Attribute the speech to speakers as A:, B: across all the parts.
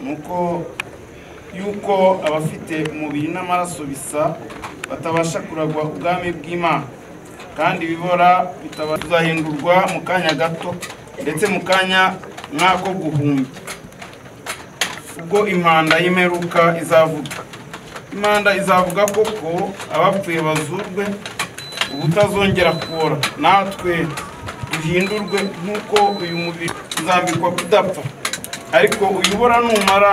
A: yuko yuko abafite umubiri n'amaraso bisa batabasha kuragwa ubwami bw'Imana kandi ibibora bitazahindurwa mu kanya gato ndetse mu kanya nk'ako guhumbya ubwo impanda y'imperuka izavuga imanda izavuga koko abapfuye bazurwe ubutazongera kubora natwe duhindurwe nk'uko uyu mubiri uzambikwa kudapfa ariko uyobora numara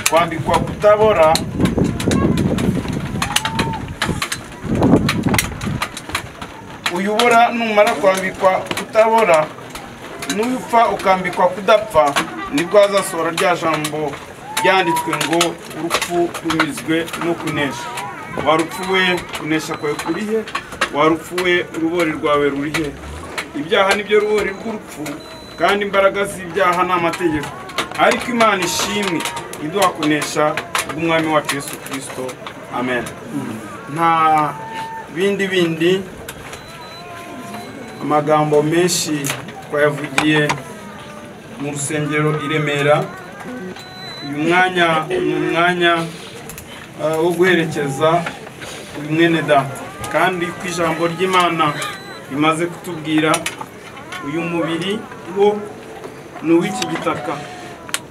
A: kwambikwa kutabora uyobora numara kwambikwa kutabora n'upfa ukambikwa kudapfa nibwo hazasohora rya jambo ryanditswe ngo urupfu runyuzwe no kunesha warupfu we kunesha kwawe kurihe warupfu we urubori rwawe rurihe ibyaha nibyo rubori rw'urupfu kandi imbaraga z'ibyaha ni amategeko ariko imana ishimwe iduha kunesha bw'umwami wacu yesu kirisito amen nta bindi bindi amagambo menshi twayavugiye mu rusengero i remera uyu mwanya ni umwanya uh, wo guherekeza uyu mwene data kandi ko ijambo ry'imana rimaze kutubwira uyu mubiri wo ni uw'iki gitaka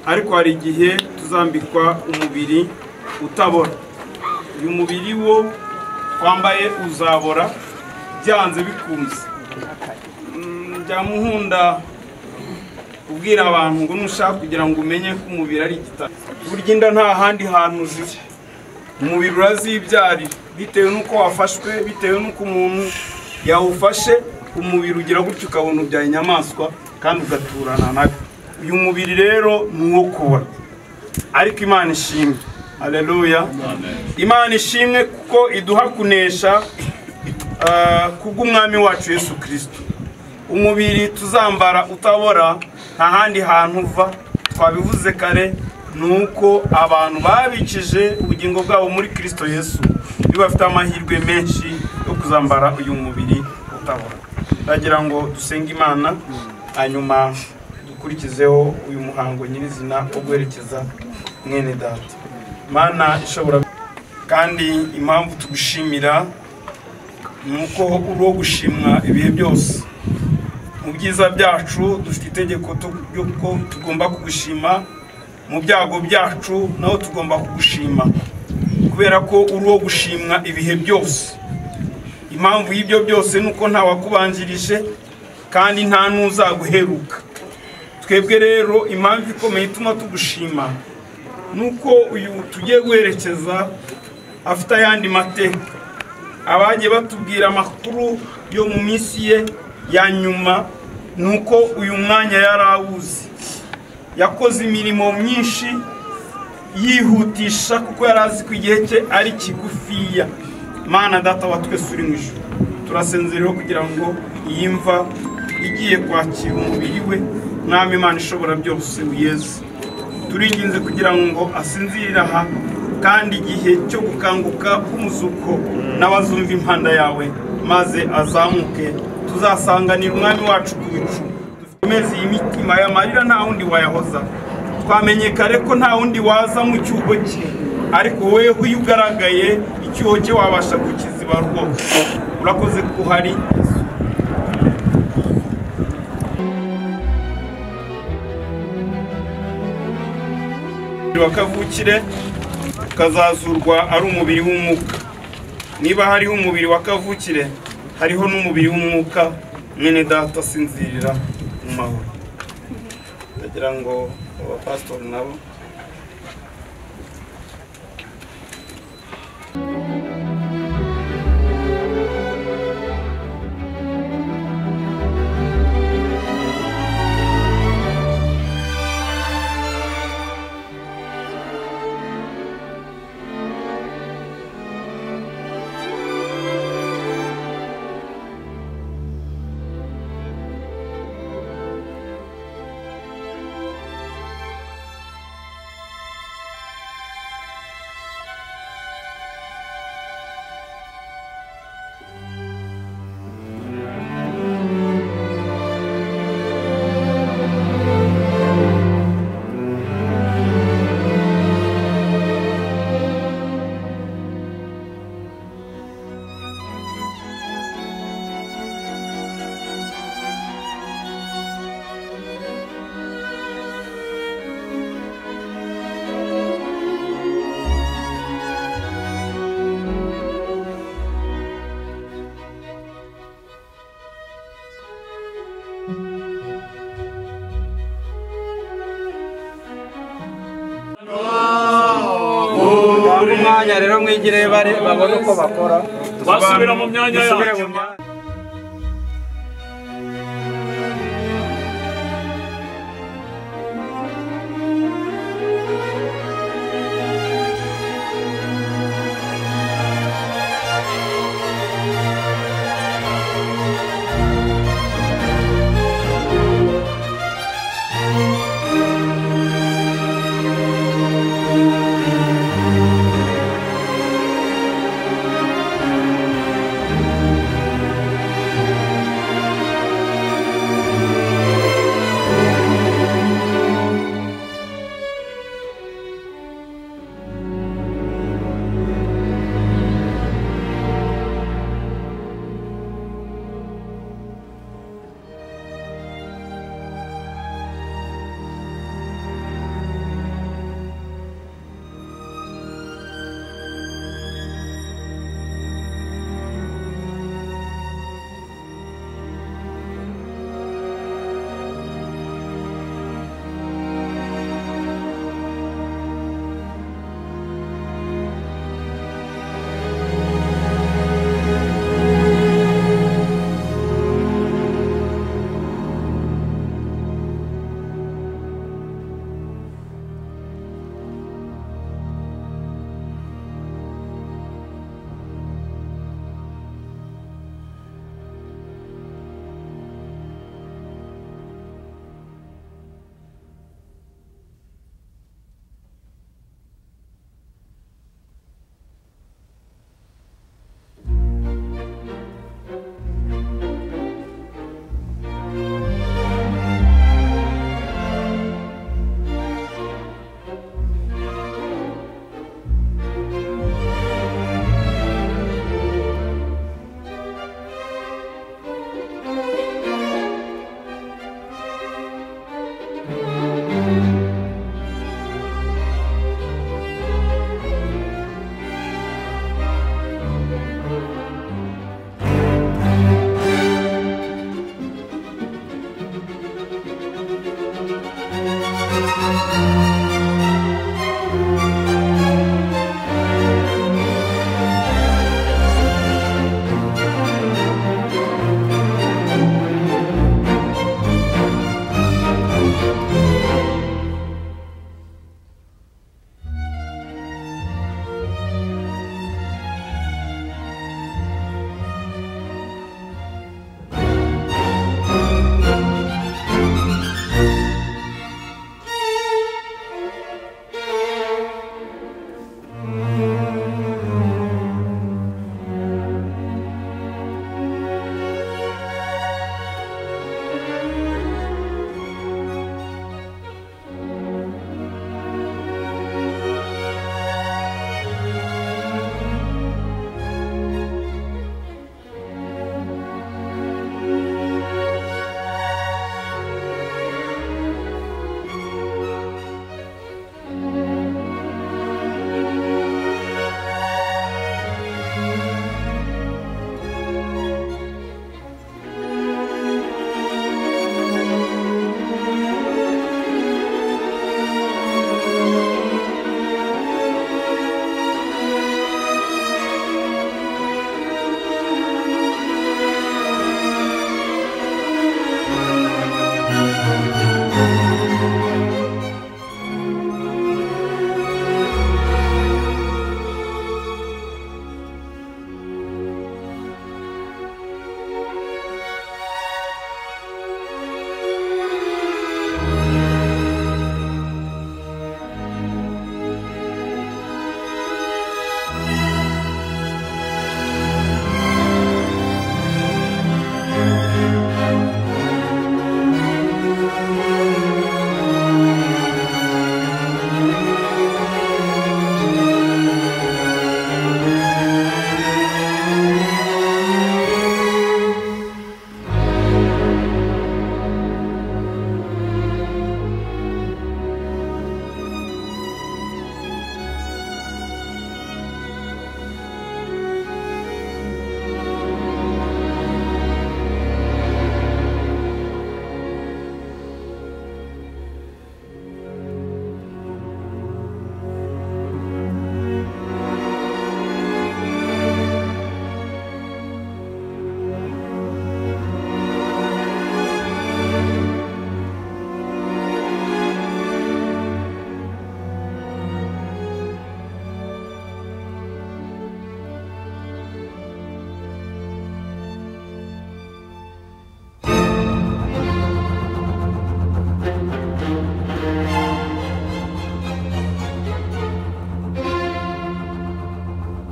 A: ariko hari igihe tuzambikwa umubiri utabora uyu mubiri wo twambaye uzabora byanze bikunze bya muhunda ubwira abantu ngo nushaka kugira ngo umenye ko umubiri ari igitaka burya inda nta handi hantu ziba umubiri urazibyarira bitewe n'uko wafashwe bitewe n'uko umuntu yawufashe umubiri ugira gutyo ukabona ubyaye inyamaswa kandi ugaturana nayo uyu mubiri rero ni uwo kubora ariko imana ishimwe aleluya imana ishimwe kuko iduha kunesha ah, kubw'umwami wacu yesu kirisito umubiri tuzambara utabora nta handi hantu uva twabivuze kare ni uko abantu babikije ubugingo bwabo muri kirisito yesu iyo bafite amahirwe menshi yo kuzambara uyu mubiri utabora ndagira ngo dusenge imana hanyuma dukurikizeho uyu muhango nyirizina wo guherekeza mwene data imana ishobora kandi impamvu tugushimira ni uko uri uwo gushimwa ibihe byose mu byiza byacu dufite itegeko ko tugomba kugushima mu byago byacu naho tugomba kugushima kubera ko uri uwo gushimwa ibihe byose impamvu y'ibyo byose ni uko ntawakubanjirije kandi nta n'uzaguheruka twebwe rero impamvu ikomeye ituma tugushima ni uko uyu tugiye guherekeza afite ayandi mateka abagiye batubwira amakuru yo mu minsi ye ya nyuma ni uko uyu mwanya yari awuzi yakoze imirimo myinshi yihutisha kuko yari azi ko igihe cye ari kigufiya mana data wa twese uri mu ijoro turasenzereho kugira ngo iyi mva igiye kwakira umubiri we mwami imana ishobora byose wiyeze turinginze kugira ngo asinzirire aha kandi igihe cyo gukanguka k'umuzuko n'abazumva impanda yawe maze azamuke tuzasanganira umwami wacu ku bicu dukomeze iyi mitima yamarira nta wundi wayahoza twamenye kare ko nta wundi waza mu cyuho cye ariko wewe iyo ugaragaye icyuho cye wabasha kukiziba rwose urakoze ko uhari wakavukire ukazazurwa ari umubiri w'umwuka niba hariho umubiri wa kavukire hariho n'umubiri w'umwuka mwene data asinzirira mu mahoro ndagira ngo abapasitori nabo mubure umwanya rero mwigire bare babone uko bakora
B: basubira mu myanya
A: dusubire
B: yacu
A: mu myanya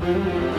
A: amen